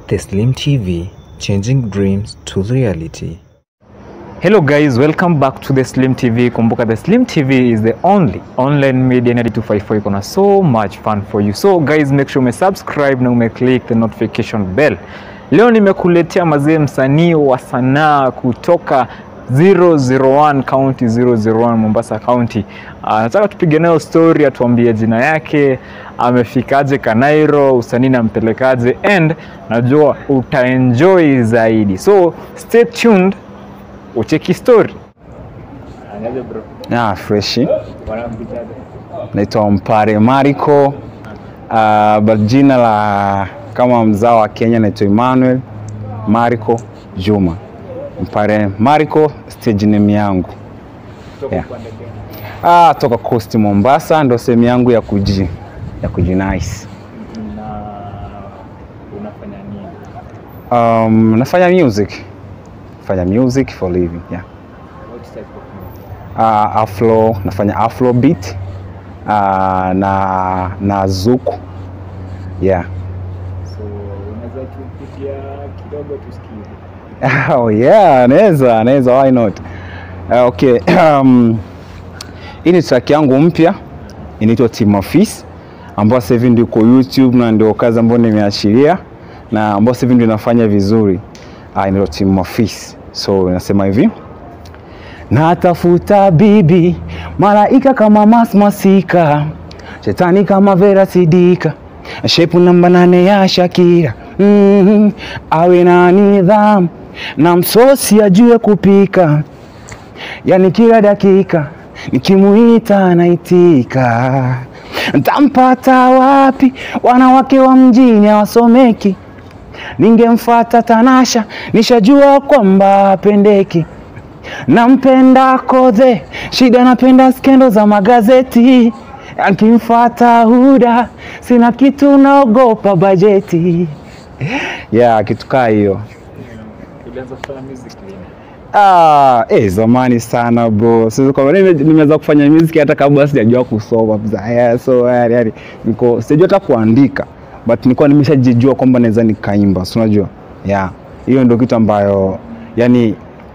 The Slim TV, changing dreams to reality. Hello guys, welcome back to the Slim TV. Kumbuka the Slim TV is the only online media in 254 iko na so much fun for you. So guys, make sure umesubscribe na umeclick the notification bell. Leo nimekuletea mazee msanii wa sanaa kutoka 001 County 001 Mombasa County. Uh, nataka tupige nayo story, atuambie jina yake, amefikaje Kanairo, usanii nampelekaje, and najua utaenjoy zaidi. So stay tuned ucheki story. Anaje bro? Ah, freshi. Wanampichaje? Naitwa Mpare Mariko. Uh, but jina la kama mzao wa Kenya naitwa Emmanuel Mariko Juma. Mpare Mariko stage name yangu. Kutoka Yeah. upande gani? Ah, toka Coast Mombasa ndo sehemu yangu ya kuji ya kujinice. Na unafanya nini? Um, nafanya music. Nafanya music for living. Yeah. What type of music? uh, afro nafanya afro beat uh, na na zuku yeah So unaweza tupitia kidogo tusikie. oh, yeah naweza naweza why not uh, okay um, hii ni track yangu mpya inaitwa Team Office ambayo sasa hivi ndio iko YouTube na ndio kazi ambayo nimeachilia na ambayo sasa hivi ndio inafanya vizuri uh, inaitwa Team Office so inasema hivi Natafuta bibi malaika kama Masmasika, shetani kama Vera Sidika, shepu namba nane ya Shakira. mm Awe na nidhamu na msosi ajue kupika, yani kila dakika nikimuita anaitika. Ntampata wapi? Wanawake wa mjini hawasomeki. Ningemfata Tanasha, nishajua kwamba apendeki nampenda Kodhe, shida napenda skendo za magazeti. Akimfata Huda, sina kitu, naogopa bajeti. Yeah, kitu kaa hiyo. Ulianza kufanya music lini? Ah, eh, zamani sana bro. Sasa kwa nime, nimeweza kufanya music hata kabla sijajua kusoma bza. Yeah, so yani, yani niko sijajua hata kuandika but nilikuwa nimeshajijua kwamba naweza nikaimba, si unajua? Yeah. Hiyo ndio kitu ambayo yani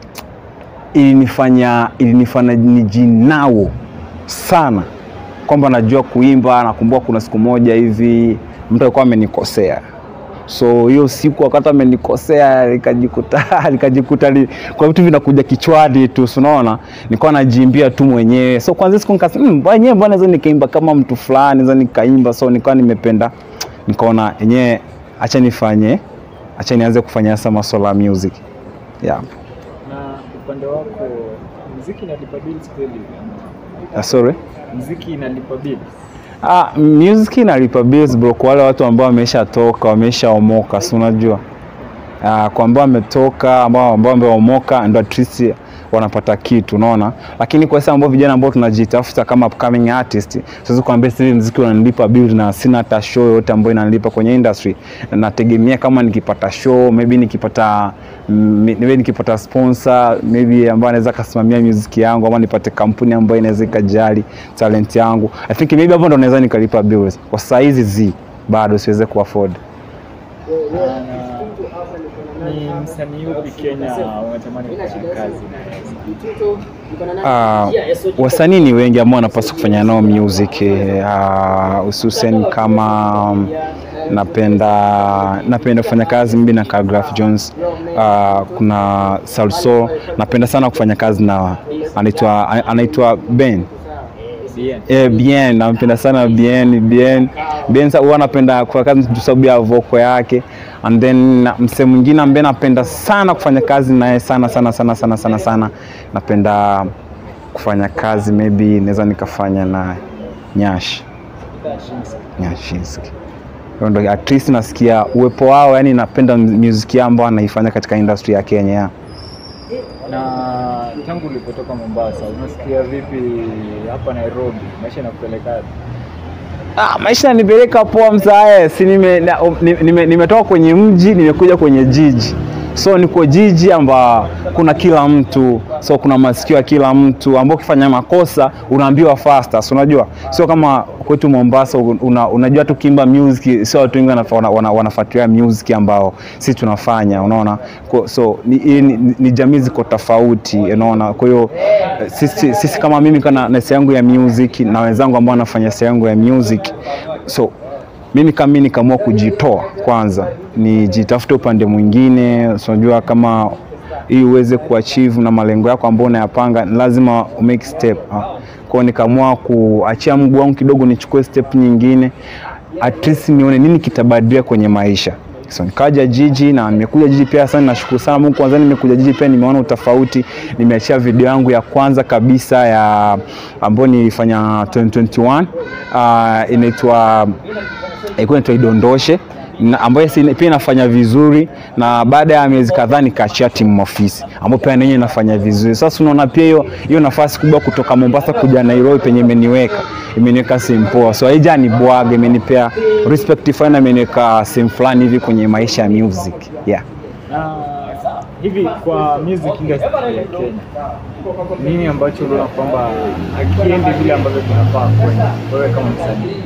ilinifanya ilinifanya nijinao sana kwamba najua kuimba. Nakumbuka kuna siku moja hivi mtu alikuwa amenikosea so hiyo siku wakati amenikosea nikajikuta nikajikuta li, kwa vitu vinakuja kichwani tu si unaona nilikuwa najiimbia tu mwenyewe so kwanza siku nikasema mmm, wenyewe mbona naweza nikaimba kama mtu fulani naweza nikaimba so nikawa nimependa nikaona yenyewe acha nifanye acha nianze kufanya sasa masuala ya music yeah. Na upande wako muziki inalipa bills kweli? Uh, sorry Muziki inalipa bills? Ah, music inalipa bills bro, kwa wale watu ambao wameshatoka wameshaomoka, si unajua ah, kwa ambao wametoka ambao ambao wameomoka ndo at least wanapata kitu unaona, lakini kwa sasa ambao vijana ambao tunajitafuta kama upcoming artist, siwezi kuambia sasa hivi muziki unanilipa bill na sina hata show yoyote ambayo inanilipa kwenye industry. Nategemea kama nikipata show maybe nikipata mm, maybe nikipata sponsor maybe ambaye anaweza kasimamia music yangu ama nipate kampuni ambayo inaweza ikajali talent yangu. I think maybe hapo ndo naweza nikalipa bills. Kwa saa hizi zi bado siweze kuafford. Ni msanii upi Kenya unatamani kufanya kazi na Ah, wasanii ni wengi ambao wanapaswa kufanya nao music ah, hususan kama um, napenda napenda kufanya kazi mimi na Khaligraph Jones. Ah, kuna Salso, napenda sana kufanya kazi na anaitwa anaitwa Ben Bien. Eh, bien nampenda sana bien bien bien sa- huwa napenda kufanya kazi kwa sababu ya voko yake and then na- msee mwingine ambaye napenda sana kufanya kazi naye sana sana sana sana sana sana napenda kufanya kazi maybe naweza nikafanya na Nyash Nyashinski Hiyo ndo at least nasikia uwepo wao yani napenda music yao ambao anaifanya katika industry ya Kenya yeah. Na tangu ulipotoka Mombasa, unasikia vipi hapa Nairobi? Maisha inakupelekaje? Ah, maisha yanipeleka poa msae, si nime, na- um, ni- nime, nimetoka kwenye mji nimekuja kwenye jiji so niko jiji amba kuna kila mtu so kuna masikio ya kila mtu ambao ukifanya makosa unaambiwa faster so unajua sio kama kwetu Mombasa una, unajua tu kimba music sio watu wengi wanafa- wana, wana, wanafuatilia music ambao sisi tunafanya unaona Kwa- so ni, ni, ni, ni jamii ziko tofauti unaona kwa hiyo eh, sisi, sisi kama mimi kana na sehemu yangu ya music na wenzangu ambao wanafanya sehemu yangu ya music so mimi kama mimi nikaamua kujitoa kwanza, nijitafute upande mwingine. so Unajua, kama ili uweze kuachieve na malengo yako ambayo unayapanga ni lazima umake step. ah. Kwa hiyo nikaamua kuachia mguu wangu kidogo, nichukue step nyingine, at least nione nini kitabadilika kwenye maisha. So nikaja jiji na nimekuja jiji pia sana, nashukuru sana Mungu. Kwanza nimekuja jiji pia nimeona utofauti. Nimeachia video yangu ya kwanza kabisa ya ambayo nilifanya 2021 uh, inaitwa ilikuwa inaitwa Idondoshe na ambayo si- pia inafanya vizuri, na baada ya miezi kadhaa nikaachia timu ofisi ambayo pia nenye inafanya vizuri. Sasa unaona pia hiyo hiyo nafasi kubwa kutoka Mombasa kuja Nairobi penye imeniweka imeniweka sehemu poa, so haija ni bwaga, imenipea respect fulani, na imeniweka sehemu fulani hivi kwenye maisha ya music yeah. Na hivi kwa music industry ya Kenya, nini ambacho unaona kwamba hakiendi vile ambavyo kinafaa kwenda wewe kama msanii?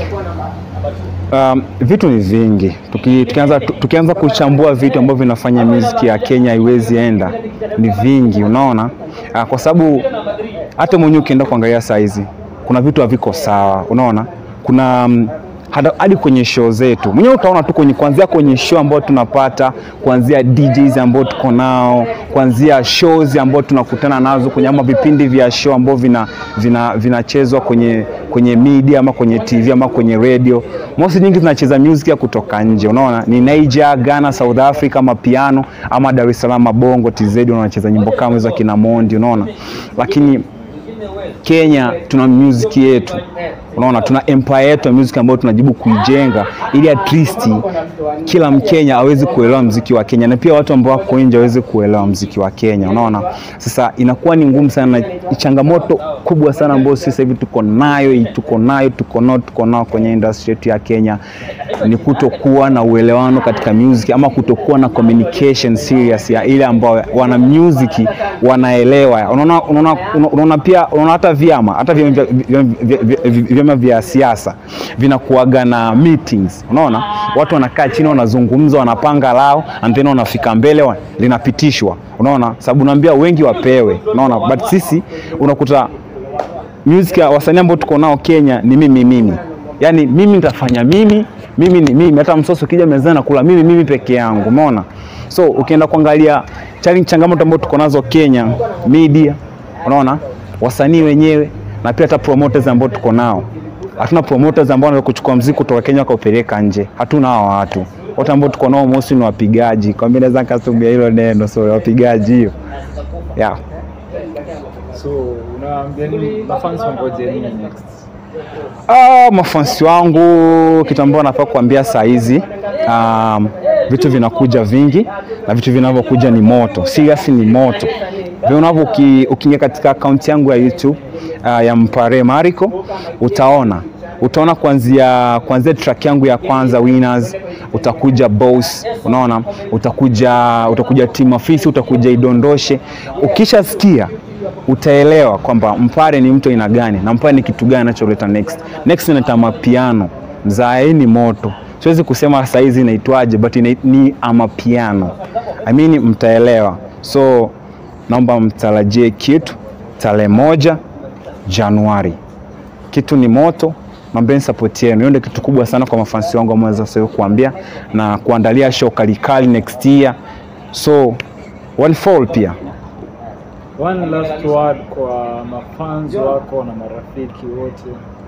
Um, vitu ni vingi. Tuki, tukianza, tu- tukianza kuchambua vitu ambavyo vinafanya muziki ya Kenya haiwezi enda, ni vingi, unaona uh, kwa sababu hata mwenyewe ukienda kuangalia saizi kuna vitu haviko sawa, unaona kuna um, hada- hadi kwenye show zetu mwenyewe utaona tu kwenye kuanzia kwenye show ambayo tunapata kuanzia DJs ambao tuko nao kuanzia shows ambao tunakutana nazo kwenye ama vipindi vya show ambao vina vina vinachezwa kwenye kwenye media ama kwenye TV ama kwenye radio mosi nyingi zinacheza music ya kutoka nje unaona ni Niger, Ghana, South Africa ama piano ama Dar es Salaam Bongo TZ wanacheza nyimbo kama hizo kina Mondi unaona lakini Kenya tuna music yetu, unaona, tuna empire yetu ya music ambayo tunajibu kuijenga ili at least kila Mkenya aweze kuelewa mziki wa Kenya na pia watu ambao wako nje waweze kuelewa mziki wa Kenya, unaona. Sasa inakuwa ni ngumu sana, ni changamoto kubwa sana ambayo sisi hivi tuko nayo, tuko nayo, tuko nao, tuko nao kwenye industry yetu ya Kenya ni kutokuwa na uelewano katika music ama kutokuwa na communication serious ya ile ambao wana music wanaelewa. Unaona, unaona, unaona pia unaona hata vyama hata vyama vya, vyama vya, vya, vyama vya siasa vinakuaga na meetings. Unaona, watu wanakaa chini wanazungumza, wanapanga lao and then wanafika mbele wa, linapitishwa. Unaona, sababu naambia wengi wapewe. Unaona, but sisi unakuta music ya wasanii ambao tuko nao Kenya ni mimi mimi, yaani mimi nitafanya mimi mimi ni mimi, hata msosi ukija mezani nakula mimi mimi peke yangu, umeona? So ukienda kuangalia challenge, changamoto ambazo tuko nazo Kenya, media, unaona, wasanii wenyewe na pia hata promoters ambao tuko nao. Hatuna promoters ambao wanaweza kuchukua mziki kutoka Kenya wakaupeleka nje, hatuna hao watu wote ambao tuko nao mostly ni wapigaji, kwa mimi naweza nikatumia hilo neno, so wapigaji hiyo yeah. So unaambia nini mafans wangoje nini next? Ah, mafansi wangu kitu ambacho nafaa kuambia saa hizi um, vitu vinakuja vingi na vitu vinavyokuja ni moto, serious ni moto. Vinavyo uki- ukiingia katika akaunti yangu ya YouTube uh, ya Mpare Mariko utaona utaona kuanzia kuanzia track yangu ya kwanza Winners, utakuja Boss, unaona, utakuja utakuja Team Afisi, utakuja Idondoshe. Ukishasikia utaelewa kwamba Mpare ni mtu aina gani na Mpare ni kitu gani anacholeta next. Next inaita mapiano, mzae ni moto. Siwezi kusema saa hizi inaitwaje, but ina, ni amapiano. I mean mtaelewa. So naomba mtarajie kitu tarehe moja Januari. Kitu ni moto, naombeni support yenu. Hiyo ndio kitu kubwa sana kwa mafansi wangu ambao naweza sasa kuambia na kuandalia show kalikali next year. So one fall pia One last word kwa mafans wako na marafiki wote.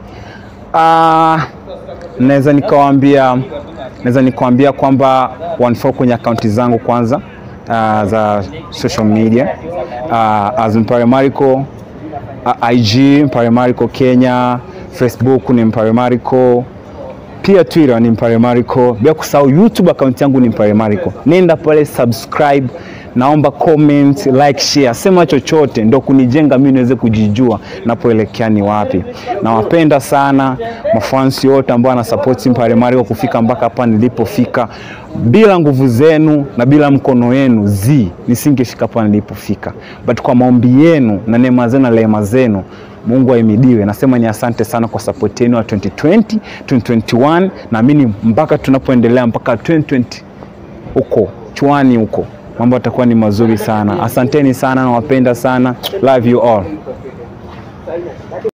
Ah, naweza nikawaambia naweza nikawaambia kwamba wanifaa kwenye akaunti zangu kwanza uh, za social media uh, as Mpare Mariko uh, IG Mpare Mariko Kenya, Facebook ni Mpare Mariko, pia Twitter ni Mpare Mariko, bila kusahau YouTube akaunti yangu ni Mpare Mariko. Nenda pale subscribe naomba comment, like, share, sema chochote, ndo kunijenga mimi niweze kujijua napoelekea ni wapi. Nawapenda sana mafansi wote ambao wana support Mpare Mario kufika mpaka hapa nilipofika. Bila nguvu zenu na bila mkono wenu zi nisingefika hapa nilipofika, but kwa maombi yenu na neema zenu na rehema zenu Mungu ahimidiwe. Nasema ni asante sana kwa support yenu ya 2020, 2021 naamini mpaka tunapoendelea mpaka 2020 huko chwani huko mambo yatakuwa ni mazuri sana. Asanteni sana, nawapenda sana. Love you all.